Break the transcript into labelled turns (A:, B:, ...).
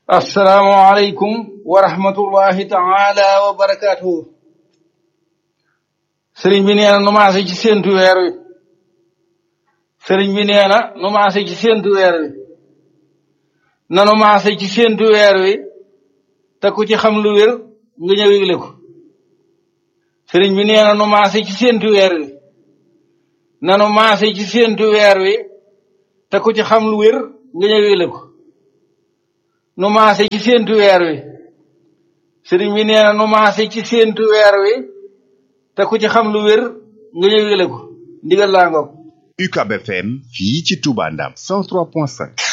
A: asalaamualeykum wa rahmatullahi taala wa barakaatuhu sëriñ bi nee na nu maase ci séentu weer wi sëriñ bi nee na nu maase ci séentu weer wi nanu maase ci séentu weer wi te ku ci xam lu wér nga ñëw yëgle ko sëriñ bi nee na nu maase ci séentu weer wi nanu maase ci séentu weer wi te ku ci xam lu wér nga ñëw yëgle ko nu maase ci séentu weer wi sëriñ bi nee na nu maase ci séentu weer wi te ku ci xam lu wér nga ñëw yëgle ko ndigal laa ngoog
B: UCAB FM fii ci Touba Ndam 103.5